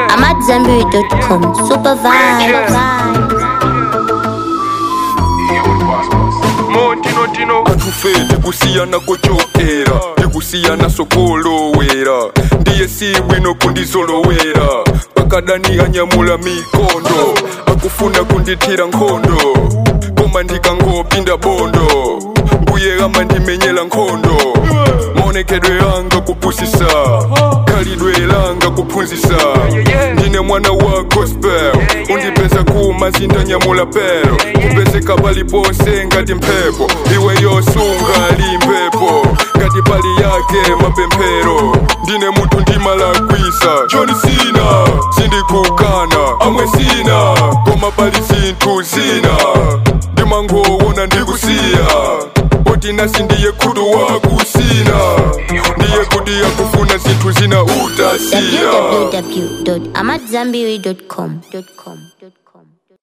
I'm at Zenberry.com. Super vibe. montino atufe tikusiyana kochokera tikusiyana sokolowera ndiye si bwino kundizolowera pakadani anyamula mikondo akufuna kundithira nkhondo koma ndikangopinda bondo mbuye amandimenyera nkhondo maonekedwe anga kupusisa khalidwe langa kuphunzisa ndine mwana wa gospel undipeza kumazinda nyamula pero kupezeka paliponse ngati mphepo iwe yosunga limpepo ngati pali yake mapemphero ndine munthu ndimalakwisa choni sina sindikukana amwe sina koma pali zinthu zina ndimangowona ndikusiya poti nasi ndiye khutu wakusina ndiye kuti akufuna zinthu zina utasiya www.amatzambiri.com.